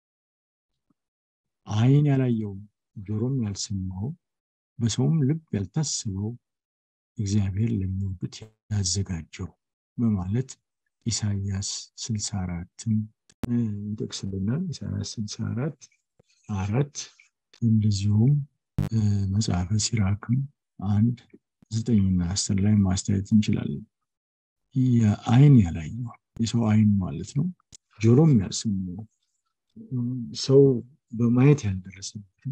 ዓይን ያላየው ጆሮም ያልሰማው በሰውም ልብ ያልታሰበው እግዚአብሔር ለሚወዱት ያዘጋጀው በማለት ኢሳያስ 64ን ይጠቅስልናል። ኢሳያስ 64 አራት እንደዚሁም መጽሐፈ ሲራክም አንድ ዘጠኝና አስር ላይ ማስተያየት እንችላለን። የአይን ያላየው የሰው አይን ማለት ነው፣ ጆሮም ያልሰማው ሰው በማየት ያልደረሰበትን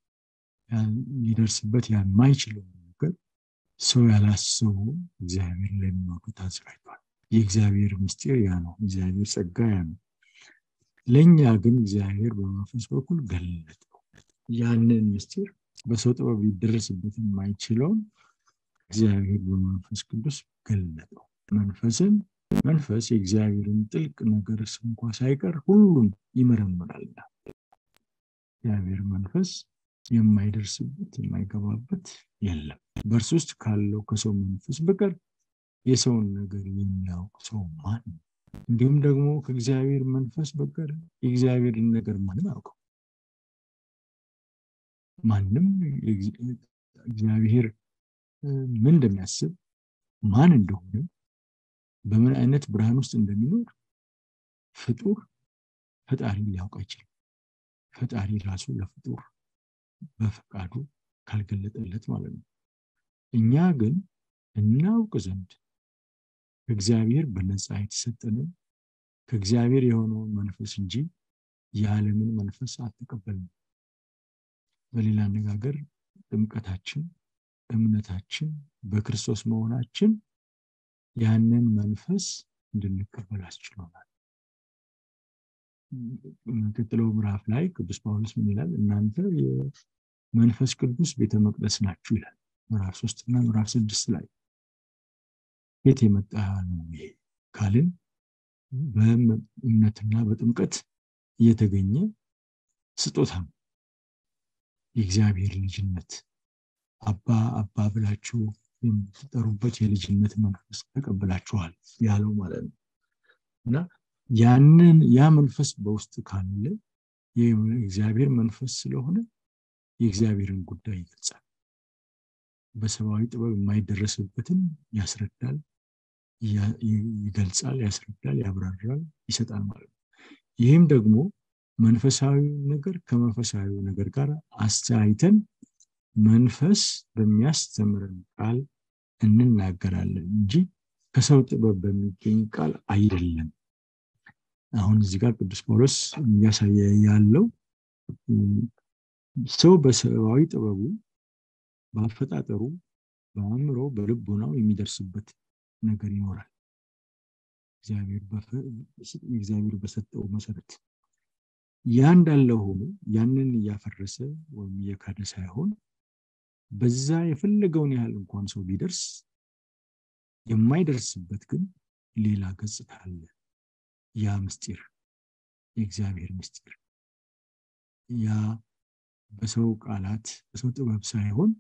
ሊደርስበት የማይችለው ነገር ሰው ያላሰበው እግዚአብሔር ለሚወዱት አዘጋጅቷል። የእግዚአብሔር ምስጢር ያ ነው። እግዚአብሔር ጸጋ ያ ነው። ለእኛ ግን እግዚአብሔር በመንፈስ በኩል ገለጠው። ያንን ምስጢር በሰው ጥበብ ሊደረስበት የማይችለውን እግዚአብሔር በመንፈስ ቅዱስ ገለጠው። መንፈስን መንፈስ የእግዚአብሔርን ጥልቅ ነገር እንኳ ሳይቀር ሁሉም ይመረምራልና እግዚአብሔር መንፈስ የማይደርስበት የማይገባበት የለም። በእርሱ ውስጥ ካለው ከሰው መንፈስ በቀር የሰውን ነገር የሚያውቅ ሰው ማን ነው? እንዲሁም ደግሞ ከእግዚአብሔር መንፈስ በቀር የእግዚአብሔርን ነገር ማንም አያውቀው። ማንም እግዚአብሔር ምን እንደሚያስብ ማን እንደሆነ በምን አይነት ብርሃን ውስጥ እንደሚኖር ፍጡር ፈጣሪ ሊያውቅ አይችልም። ፈጣሪ ራሱ ለፍጡር በፈቃዱ ካልገለጠለት ማለት ነው። እኛ ግን እናውቅ ዘንድ ከእግዚአብሔር በነፃ የተሰጠንን ከእግዚአብሔር የሆነውን መንፈስ እንጂ የዓለምን መንፈስ አልተቀበልንም። በሌላ አነጋገር ጥምቀታችን፣ እምነታችን በክርስቶስ መሆናችን ያንን መንፈስ እንድንቀበል አስችሎናል። ቀጥለው ምዕራፍ ላይ ቅዱስ ጳውሎስ ምን ይላል? እናንተ የመንፈስ ቅዱስ ቤተ መቅደስ ናችሁ ይላል። ምዕራፍ ሶስት እና ምዕራፍ ስድስት ላይ የት የመጣ ነው ይሄ ካልን በእምነትና በጥምቀት እየተገኘ ስጦታ ነው። የእግዚአብሔር ልጅነት አባ አባ ብላችሁ የምትጠሩበት የልጅነት መንፈስ ተቀብላችኋል ያለው ማለት ነው እና ያንን ያ መንፈስ በውስጥ ካለ የእግዚአብሔር መንፈስ ስለሆነ የእግዚአብሔርን ጉዳይ ይገልጻል። በሰብአዊ ጥበብ የማይደረስበትን ያስረዳል፣ ይገልጻል፣ ያስረዳል፣ ያብራራል፣ ይሰጣል ማለት ነው። ይህም ደግሞ መንፈሳዊ ነገር ከመንፈሳዊ ነገር ጋር አስተያይተን መንፈስ በሚያስተምረን ቃል እንናገራለን እንጂ ከሰው ጥበብ በሚገኝ ቃል አይደለም። አሁን እዚህ ጋር ቅዱስ ጳውሎስ እያሳየ ያለው ሰው በሰብአዊ ጥበቡ በአፈጣጠሩ በአእምሮ በልቦናው የሚደርስበት ነገር ይኖራል። እግዚአብሔር በሰጠው መሰረት ያ እንዳለ ሆኖ ያንን እያፈረሰ ወይም እየካደ ሳይሆን በዛ የፈለገውን ያህል እንኳን ሰው ቢደርስ የማይደርስበት ግን ሌላ ገጽታ አለ። ያ ምስጢር የእግዚአብሔር ምስጢር ያ በሰው ቃላት በሰው ጥበብ ሳይሆን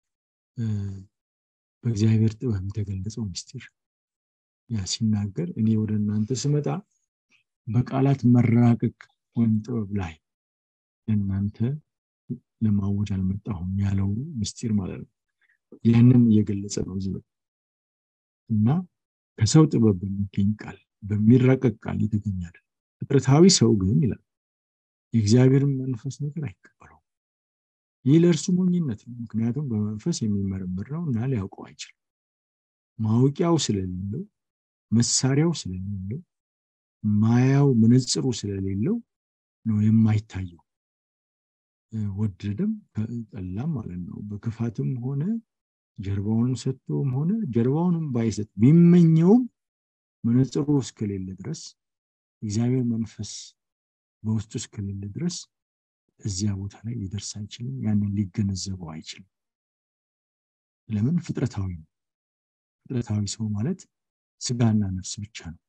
በእግዚአብሔር ጥበብ የተገለጸው ምስጢር ያ ሲናገር እኔ ወደ እናንተ ስመጣ በቃላት መራቀቅ ወይም ጥበብ ላይ ለእናንተ ለማወጅ አልመጣሁም ያለው ምስጢር ማለት ነው። ያንን እየገለጸ ነው እዚህ እና ከሰው ጥበብ በሚገኝ ቃል በሚራቀቅ ቃል የተገኛል። ፍጥረታዊ ሰው ግን ይላል የእግዚአብሔርን መንፈስ ነገር አይቀበለው። ይህ ለእርሱ ሞኝነት ነው። ምክንያቱም በመንፈስ የሚመረምር ነው እና ሊያውቀው አይችልም። ማወቂያው ስለሌለው፣ መሳሪያው ስለሌለው፣ ማያው መነጽሩ ስለሌለው ነው የማይታየው። ወደደም ጠላም ማለት ነው። በክፋትም ሆነ ጀርባውንም ሰጥቶም ሆነ ጀርባውንም ባይሰጥ ቢመኘውም መነጽሩ እስከሌለ ድረስ እግዚአብሔር መንፈስ በውስጡ እስከሌለ ድረስ እዚያ ቦታ ላይ ሊደርስ አይችልም። ያንን ሊገነዘበው አይችልም። ለምን? ፍጥረታዊ ነው። ፍጥረታዊ ሰው ማለት ስጋና ነፍስ ብቻ ነው።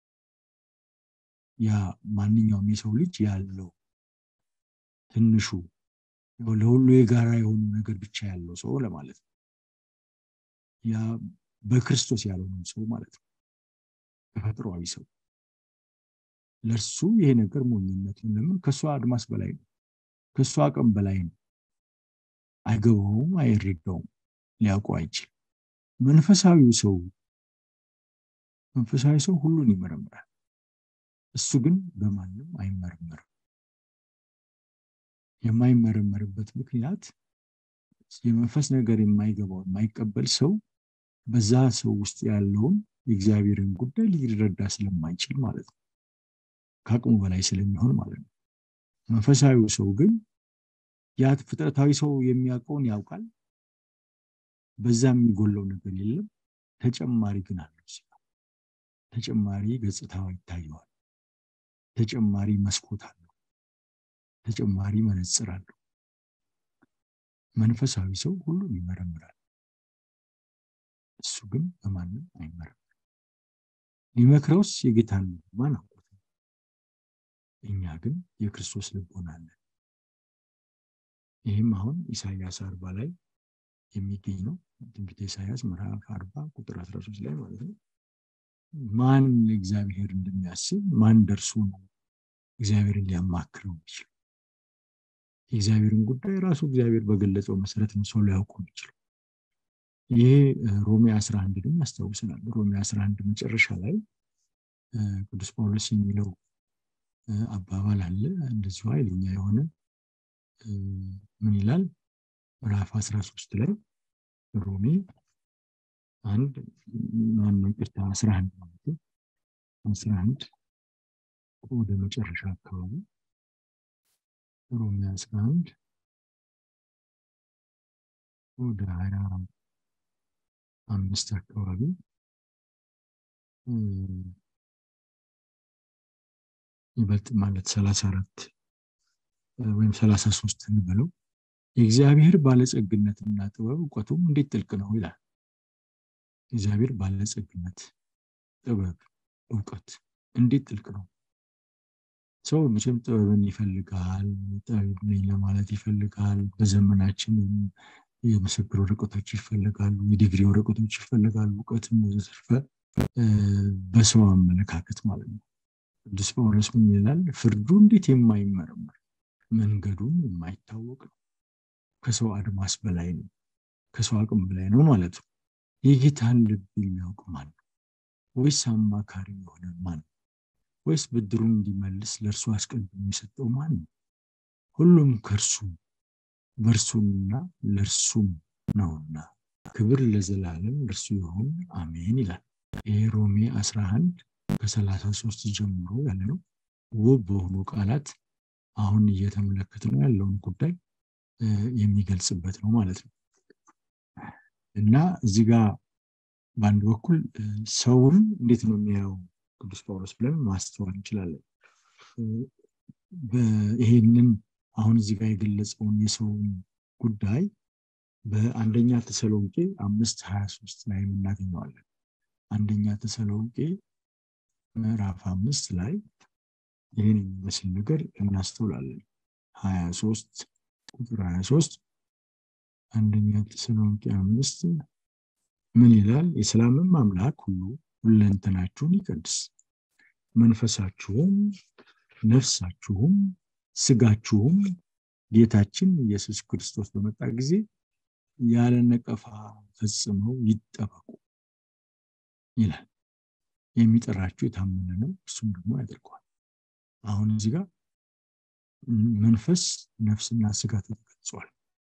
ያ ማንኛውም የሰው ልጅ ያለው ትንሹ ለሁሉ የጋራ የሆኑ ነገር ብቻ ያለው ሰው ለማለት ነው። ያ በክርስቶስ ያልሆነ ሰው ማለት ነው። ተፈጥሯዊ ሰው ለእርሱ ይሄ ነገር ሞኝነት ነው። ለምን? ከእሷ አድማስ በላይ ነው። ከእሷ አቅም በላይ ነው። አይገባውም፣ አይረዳውም፣ ሊያውቀው አይችልም። መንፈሳዊው ሰው መንፈሳዊ ሰው ሁሉን ይመረምራል። እሱ ግን በማንም አይመረምርም። የማይመረመርበት ምክንያት የመንፈስ ነገር የማይገባው የማይቀበል ሰው በዛ ሰው ውስጥ ያለውን የእግዚአብሔርን ጉዳይ ሊረዳ ስለማይችል ማለት ነው ከአቅሙ በላይ ስለሚሆን ማለት ነው መንፈሳዊው ሰው ግን ያ ፍጥረታዊ ሰው የሚያውቀውን ያውቃል በዛ የሚጎለው ነገር የለም ተጨማሪ ግን አለው ተጨማሪ ገጽታው ይታየዋል ተጨማሪ መስኮት አለው ተጨማሪ መነጽር አለው መንፈሳዊ ሰው ሁሉም ይመረምራል እሱ ግን በማንም አይመረምርም ሊመክረውስ የጌታን ማን አውቆት እኛ ግን የክርስቶስ ልቦና አለን ይህም አሁን ኢሳያስ አርባ ላይ የሚገኝ ነው ትንቢተ ኢሳያስ ምዕራፍ አርባ ቁጥር 13 ላይ ማለት ነው ማን እግዚአብሔር እንደሚያስብ ማን ደርሶ ነው እግዚአብሔርን ሊያማክረው የሚችል የእግዚአብሔርን ጉዳይ ራሱ እግዚአብሔር በገለጸው መሰረት ነው ሰው ሊያውቁ የሚችለው ይሄ ሮሜ 11 ድም ያስታውሰናል ሮሜ 11 መጨረሻ ላይ ቅዱስ ጳውሎስ የሚለው አባባል አለ እንደዚሁ ኃይለኛ የሆነ ምን ይላል ምዕራፍ 13 ላይ ሮሜ አንድ ማነው ይቅርታ 11 ማለት 11 ወደ መጨረሻ አካባቢ ሮሜ 11 ወደ ሀያ አምስት አካባቢ ይበልጥ ማለት ሰላሳ አራት ወይም ሰላሳ ሶስት እንበለው የእግዚአብሔር ባለጸግነትና ጥበብ እውቀቱም እንዴት ጥልቅ ነው ይላል እግዚአብሔር ባለጸግነት ጥበብ እውቀት እንዴት ጥልቅ ነው ሰው መቼም ጥበብን ይፈልጋል ጠቢብ ነኝ ለማለት ይፈልጋል በዘመናችን የምስክር ወረቀቶች ይፈልጋሉ የዲግሪ ወረቀቶች ይፈልጋሉ እውቀትም ወዘተርፈ በሰው አመለካከት ማለት ነው ቅዱስ ጳውሎስ ምን ይላል ፍርዱ እንዴት የማይመረመር መንገዱም የማይታወቅ ነው ከሰው አድማስ በላይ ነው ከሰው አቅም በላይ ነው ማለት ነው የጌታን ልብ የሚያውቅ ማን ነው ወይስ አማካሪ የሆነ ማን ነው ወይስ ብድሩን እንዲመልስ ለእርሱ አስቀድሞ የሚሰጠው ማን ነው ሁሉም ከእርሱ በእርሱና ለእርሱም ነውና ክብር ለዘላለም ለእርሱ ይሁን አሜን ይላል ይህ ሮሜ 11 ከ33 ጀምሮ ያለ ነው ውብ በሆኑ ቃላት አሁን እየተመለከት ነው ያለውን ጉዳይ የሚገልጽበት ነው ማለት ነው እና እዚህ ጋር በአንድ በኩል ሰውን እንዴት ነው የሚያየው ቅዱስ ጳውሎስ ብለን ማስተዋል እንችላለን ይሄንን አሁን እዚህ ጋር የገለጸውን የሰውን ጉዳይ በአንደኛ ተሰሎንቄ አምስት ሀያ ሶስት ላይ የምናገኘዋለን አንደኛ ተሰሎንቄ ምዕራፍ አምስት ላይ ይህን የሚመስል ነገር እናስተውላለን ሀያ ሶስት ቁጥር ሀያ ሶስት አንደኛ ተሰሎንቄ አምስት ምን ይላል የሰላምም አምላክ ሁሉ ሁለንተናችሁን ይቀድስ መንፈሳችሁም ነፍሳችሁም ስጋችሁም ጌታችን ኢየሱስ ክርስቶስ በመጣ ጊዜ ያለ ነቀፋ ፈጽመው ይጠበቁ ይላል የሚጠራችሁ የታመነ ነው እሱም ደግሞ ያደርገዋል አሁን እዚህ ጋር መንፈስ ነፍስና ስጋ ተገልጿል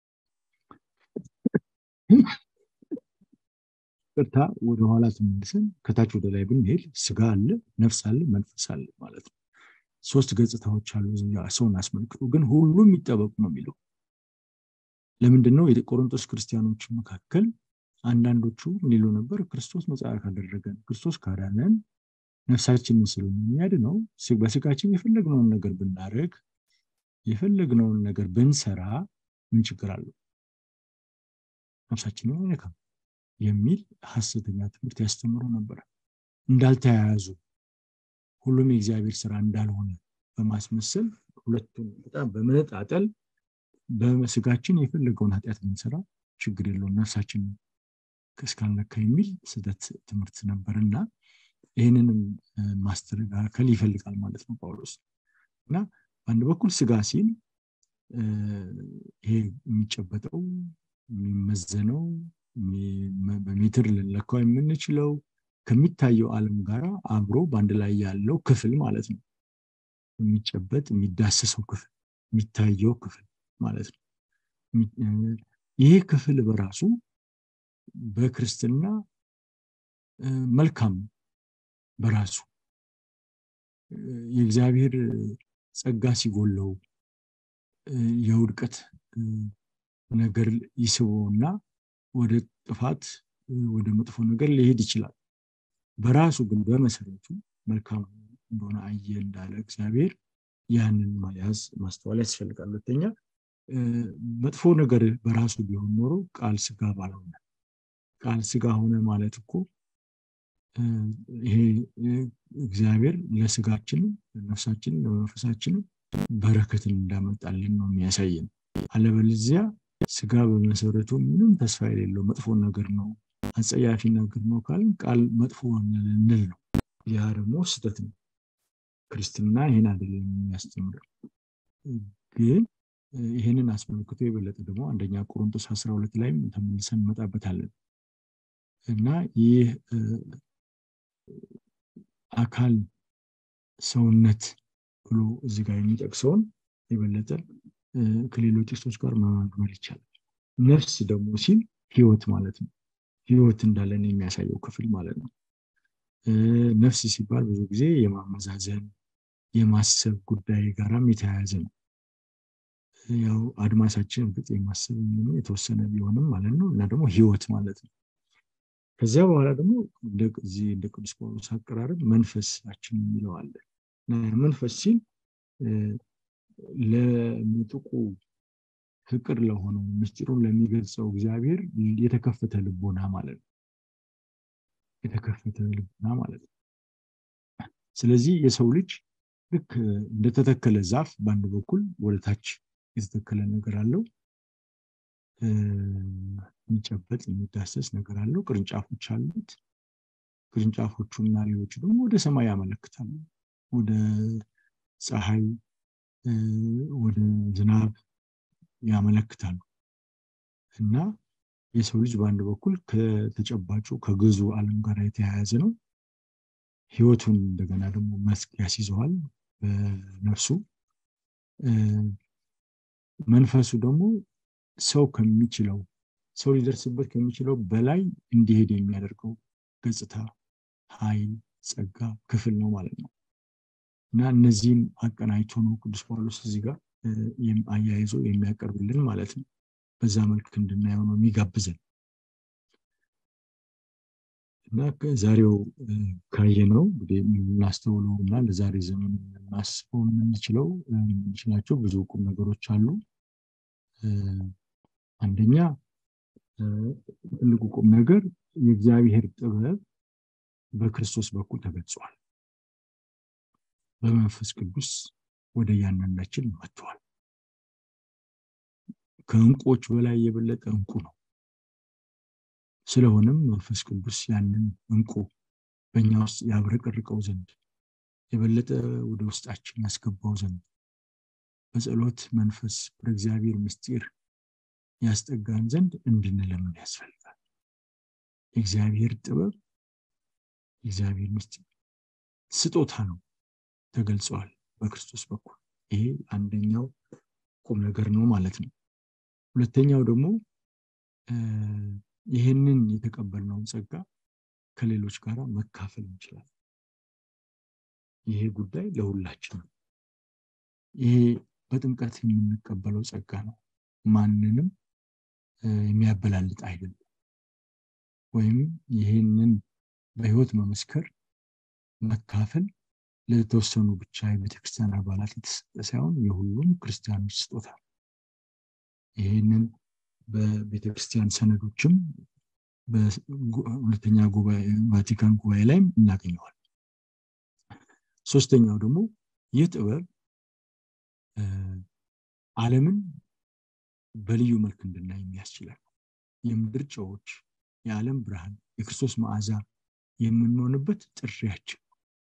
ቅርታ ወደኋላ ተመልሰን ከታች ወደ ላይ ብንሄድ ስጋ አለ ነፍስ አለ መንፈስ አለ ማለት ነው ሶስት ገጽታዎች አሉ ሰውን አስመልክቶ ግን ሁሉም ይጠበቁ ነው የሚለው ለምንድን ነው የቆሮንቶስ ክርስቲያኖች መካከል አንዳንዶቹ ሊሉ ነበር ክርስቶስ ነፃ ካደረገን ክርስቶስ ካዳነን ነፍሳችንን ስለሆነ የሚያድነው በስጋችን የፈለግነውን ነገር ብናደረግ የፈለግነውን ነገር ብንሰራ ምን ችግር አለው ነፍሳችንን አይነካም የሚል ሀሰተኛ ትምህርት ያስተምሩ ነበር እንዳልተያያዙ ሁሉም የእግዚአብሔር ስራ እንዳልሆነ በማስመሰል ሁለቱን በጣም በመነጣጠል በስጋችን የፈለገውን ኃጢአት ብንሰራ ችግር የለውም ነፍሳችን እስካልነካ የሚል ስህተት ትምህርት ነበር እና ይህንንም ማስተካከል ይፈልጋል ማለት ነው ጳውሎስ እና በአንድ በኩል ስጋ ሲል ይሄ የሚጨበጠው የሚመዘነው በሜትር ልንለካው የምንችለው ከሚታየው ዓለም ጋር አብሮ በአንድ ላይ ያለው ክፍል ማለት ነው የሚጨበጥ የሚዳሰሰው ክፍል የሚታየው ክፍል ማለት ነው ይህ ክፍል በራሱ በክርስትና መልካም በራሱ የእግዚአብሔር ጸጋ ሲጎለው የውድቀት ነገር ይስበውና ወደ ጥፋት ወደ መጥፎ ነገር ሊሄድ ይችላል በራሱ ግን በመሰረቱ መልካም እንደሆነ አየ እንዳለ እግዚአብሔር ያንን መያዝ ማስተዋል ያስፈልጋል ሁለተኛ መጥፎ ነገር በራሱ ቢሆን ኖሮ ቃል ስጋ ባልሆነ ቃል ስጋ ሆነ ማለት እኮ ይሄ እግዚአብሔር ለስጋችንም ለነፍሳችንም ለመንፈሳችንም በረከትን እንዳመጣልን ነው የሚያሳየን አለበለዚያ ስጋ በመሰረቱ ምንም ተስፋ የሌለው መጥፎ ነገር ነው አጸያፊ ነገር ነው ካልን ቃል መጥፎ እንል ነው ያ ደግሞ ስህተት ነው ክርስትና ይህን አይደለም የሚያስተምረው ግን ይህንን አስመልክቶ የበለጠ ደግሞ አንደኛ ቆሮንቶስ 12 ላይም ተመልሰን እንመጣበታለን እና ይህ አካል ሰውነት ብሎ እዚህ ጋር የሚጠቅሰውን የበለጠ ከሌሎች ጥቅሶች ጋር መማግመር ይቻላል ነፍስ ደግሞ ሲል ህይወት ማለት ነው ህይወት እንዳለን የሚያሳየው ክፍል ማለት ነው ነፍስ ሲባል ብዙ ጊዜ የማመዛዘን የማሰብ ጉዳይ ጋራም የተያያዘ ነው ያው አድማሳችን እርግጥ የማሰብ የተወሰነ ቢሆንም ማለት ነው እና ደግሞ ህይወት ማለት ነው ከዚያ በኋላ ደግሞ እዚህ እንደ ቅዱስ ጳውሎስ አቀራረብ መንፈሳችን የሚለው አለ መንፈስ ሲል ለምጥቁ ፍቅር ለሆነው ምስጢሩን ለሚገልጸው እግዚአብሔር የተከፈተ ልቦና ማለት ነው የተከፈተ ልቦና ማለት ነው ስለዚህ የሰው ልጅ ልክ እንደተተከለ ዛፍ በአንድ በኩል ወደ ታች የተተከለ ነገር አለው የሚጨበጥ የሚዳሰስ ነገር አለው ቅርንጫፎች አሉት ቅርንጫፎቹ እና ሌሎቹ ደግሞ ወደ ሰማይ ያመለክታሉ ወደ ፀሐይ ወደ ዝናብ ያመለክታሉ እና የሰው ልጅ በአንድ በኩል ከተጨባጩ ከግዙ አለም ጋር የተያያዘ ነው ህይወቱን እንደገና ደግሞ መስክ ያስይዘዋል በነፍሱ መንፈሱ ደግሞ ሰው ከሚችለው ሰው ሊደርስበት ከሚችለው በላይ እንዲሄድ የሚያደርገው ገጽታ ኃይል ጸጋ ክፍል ነው ማለት ነው እና እነዚህም አቀናጅቶ ነው ቅዱስ ጳውሎስ እዚህ ጋር አያይዞ የሚያቀርብልን ማለት ነው በዛ መልክ እንድናየው ነው የሚጋብዘን እና ዛሬው ካየ ነው እንግዲህ የምናስተውለው እና ለዛሬ ዘመን ልናስበው የምንችለው የምንችላቸው ብዙ ቁም ነገሮች አሉ አንደኛ ትልቁ ቁም ነገር የእግዚአብሔር ጥበብ በክርስቶስ በኩል ተገልጿል በመንፈስ ቅዱስ ወደ እያንዳንዳችን መጥቷል ከእንቆች በላይ የበለጠ እንቁ ነው ስለሆነም መንፈስ ቅዱስ ያንን እንቁ በእኛ ውስጥ ያብረቀርቀው ዘንድ የበለጠ ወደ ውስጣችን ያስገባው ዘንድ በጸሎት መንፈስ ወደ እግዚአብሔር ምስጢር ያስጠጋን ዘንድ እንድንለምን ያስፈልጋል የእግዚአብሔር ጥበብ የእግዚአብሔር ምስጢር ስጦታ ነው ተገልጸዋል በክርስቶስ በኩል ይሄ አንደኛው ቁም ነገር ነው ማለት ነው ሁለተኛው ደግሞ ይህንን የተቀበልነውን ጸጋ ከሌሎች ጋር መካፈል እንችላለን ይሄ ጉዳይ ለሁላችን ነው ይሄ በጥምቀት የምንቀበለው ጸጋ ነው ማንንም የሚያበላልጥ አይደለም ወይም ይህንን በህይወት መመስከር መካፈል ለተወሰኑ ብቻ የቤተክርስቲያን አባላት የተሰጠ ሳይሆን የሁሉም ክርስቲያኖች ስጦታ ይህንን በቤተክርስቲያን ሰነዶችም በሁለተኛ ቫቲካን ጉባኤ ላይም እናገኘዋል ሶስተኛው ደግሞ ይህ ጥበብ አለምን በልዩ መልክ እንድናይ የሚያስችላል የምድር ጨዎች የዓለም ብርሃን የክርስቶስ መዓዛ የምንሆንበት ጥሪያችን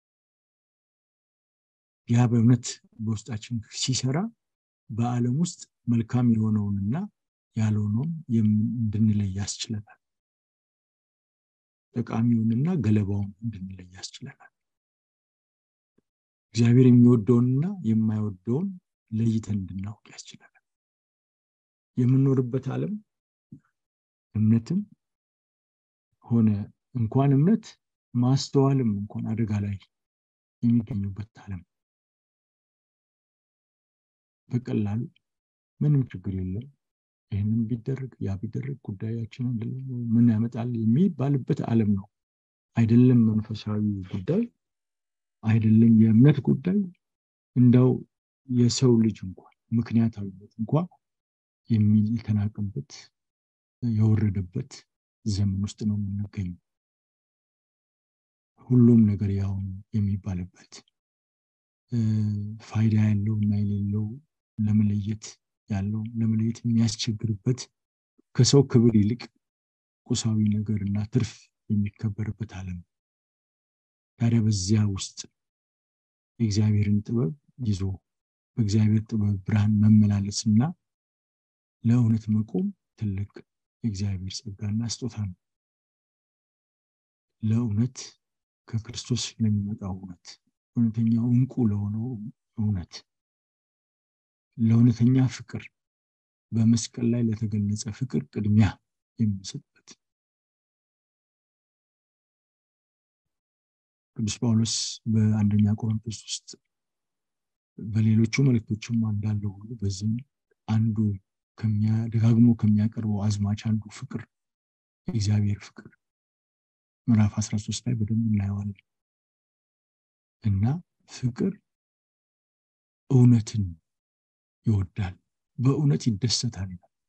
ያ በእውነት በውስጣችን ሲሰራ በአለም ውስጥ መልካም የሆነውንና ያልሆነውን እንድንለይ ያስችለናል ጠቃሚውንና ገለባውን እንድንለይ ያስችለናል እግዚአብሔር የሚወደውንና የማይወደውን ለይተን እንድናውቅ ያስችለናል የምንኖርበት ዓለም እምነትም ሆነ እንኳን እምነት ማስተዋልም እንኳን አደጋ ላይ የሚገኙበት ዓለም በቀላሉ ምንም ችግር የለም ይህንም ቢደረግ ያ ቢደረግ ጉዳያችን ምን ያመጣል የሚባልበት ዓለም ነው አይደለም መንፈሳዊ ጉዳይ አይደለም የእምነት ጉዳይ እንደው የሰው ልጅ እንኳን ምክንያታዊነት እንኳን የሚተናቅበት የወረደበት ዘመን ውስጥ ነው የምንገኘው ሁሉም ነገር ያው የሚባልበት ፋይዳ ያለው እና የሌለው ለመለየት ያለው ለመለየት የሚያስቸግርበት ከሰው ክብር ይልቅ ቁሳዊ ነገር እና ትርፍ የሚከበርበት ዓለም ታዲያ በዚያ ውስጥ የእግዚአብሔርን ጥበብ ይዞ በእግዚአብሔር ጥበብ ብርሃን መመላለስ እና ለእውነት መቆም ትልቅ የእግዚአብሔር ጸጋና ስጦታ ነው ለእውነት ከክርስቶስ ለሚመጣው እውነት እውነተኛው እንቁ ለሆነው እውነት ለእውነተኛ ፍቅር በመስቀል ላይ ለተገለጸ ፍቅር ቅድሚያ የምንሰጥበት ቅዱስ ጳውሎስ በአንደኛ ቆሮንቶስ ውስጥ በሌሎቹ መልእክቶችም እንዳለው ሁሉ በዚህም አንዱ ደጋግሞ ከሚያቀርበው አዝማች አንዱ ፍቅር የእግዚአብሔር ፍቅር ምዕራፍ 13 ላይ በደንብ እናየዋለን እና ፍቅር እውነትን ይወዳል በእውነት ይደሰታል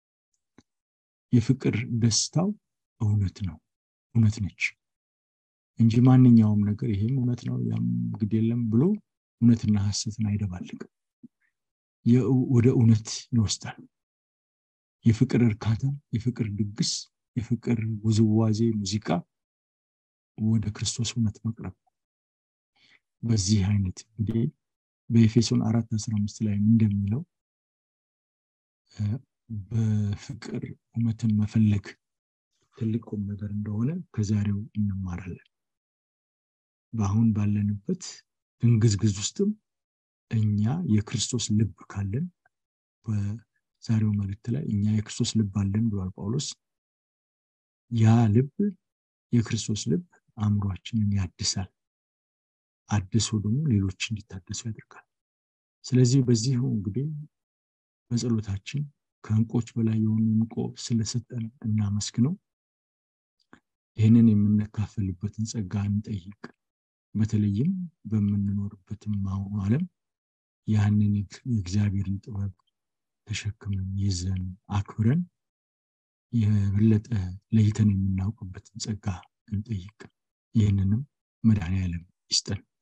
የፍቅር ደስታው እውነት ነው እውነት ነች እንጂ ማንኛውም ነገር ይሄም እውነት ነው ያም ግድ የለም ብሎ እውነትና ሀሰትን አይደባልቅም ወደ እውነት ይወስዳል የፍቅር እርካታ የፍቅር ድግስ የፍቅር ውዝዋዜ ሙዚቃ ወደ ክርስቶስ እውነት መቅረብ በዚህ አይነት እንግዲህ በኤፌሶን አራት አስራ አምስት ላይ እንደሚለው በፍቅር እውነትን መፈለግ ትልቅ ቁም ነገር እንደሆነ ከዛሬው እንማራለን በአሁን ባለንበት ድንግዝግዝ ውስጥም እኛ የክርስቶስ ልብ ካለን በዛሬው መልእክት ላይ እኛ የክርስቶስ ልብ አለን ብሏል ጳውሎስ ያ ልብ የክርስቶስ ልብ አእምሯችንን ያድሳል አድሶ ደግሞ ሌሎች እንዲታደሱ ያደርጋል ስለዚህ በዚህ እንግዲህ በጸሎታችን ከእንቆች በላይ የሆኑ እንቆ ስለሰጠን እናመስግነው ይህንን የምንካፈልበትን ጸጋ እንጠይቅ በተለይም በምንኖርበትም አሁኑ ዓለም ያንን የእግዚአብሔርን ጥበብ ተሸክመን ይዘን አክብረን የበለጠ ለይተን የምናውቅበትን ጸጋ እንጠይቅ ይህንንም መድኃኔ ዓለም ይስጠን